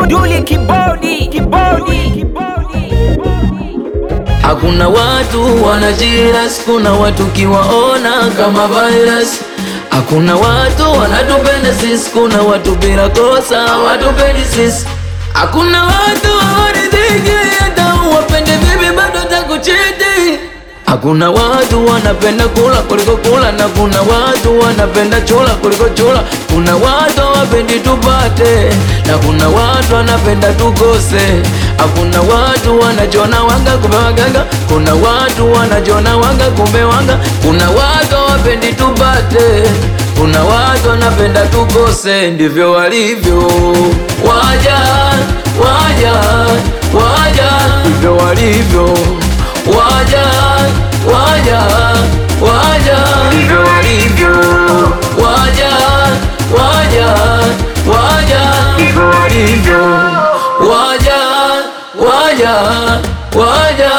Duli kibodi kibodi Hakuna watu wana jiras, kuna watu kiwaona kama virus. Hakuna watu wanatupenda sisi, kuna watu bila kosa watupendi sisi. Hakuna watu hawaridhiki, hata uwapende vipi bado takuchiti. Hakuna watu wanapenda kula kuliko kula, na kuna watu wanapenda chula kuliko chula. Kuna watu hawapendi tupate, na kuna watu wanapenda tukose. Hakuna watu wanajona wanga kumbe waganga, kuna watu wanajona wanga kumbe wanga. Kuna watu hawapendi tupate, kuna watu wanapenda tukose. Ndivyo walivyo waja, waja, waja, ndivyo walivyo waja waja waja ndivyo walivyo waja waja waja ndivyo walivyo waja waja waja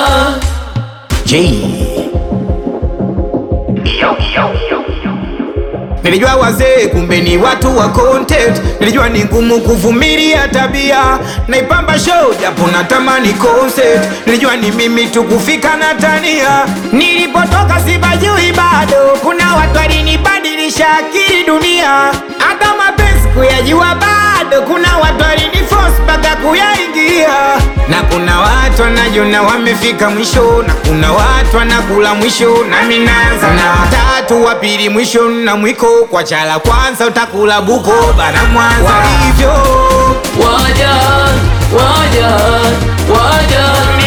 Nilijua wazee kumbe ni watu wa content. Nilijua ni ngumu kuvumilia tabia, naipamba show japo natamani concert. Nilijua ni mimi tu kufika na tania, nilipotoka sibajui bado. Kuna watu walinibadilisha akili dunia, hata mapenzi kuyajua bado. Kuna watu waliniforce mpaka kuyaingia, na kuna watu wanajona wamefika mwisho, na kuna watu wanakula mwisho, nami naanza na watatu wa pili mwisho na mwiko kwa chala kwanza utakula buko bana Mwanza walivyo waja waja waja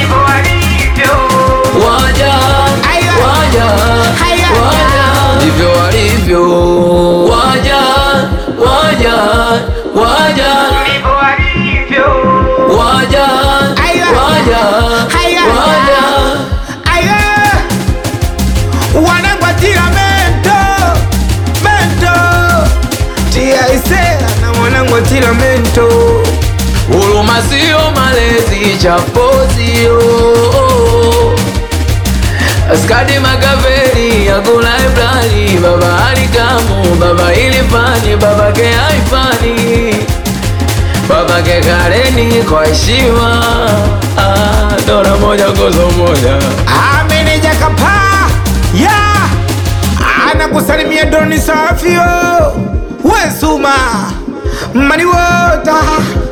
waja Aya. waja Aya. waja ndivyo walivyo waja waja waja waja Aya. waja Aya. waja Aya. wanangwatira mento mento tia isela na wanangwatira mento Huruma sio malezi, chapo sio Askadi Makaveli, Agula Ibrani, Baba Alikamu, Baba Ilifani, Baba ke Haifani, Baba ke Kareni kwa heshima ah, Dora moja gozo moja ameneja kapa ya anakusalimia doni safio wesuma maniwota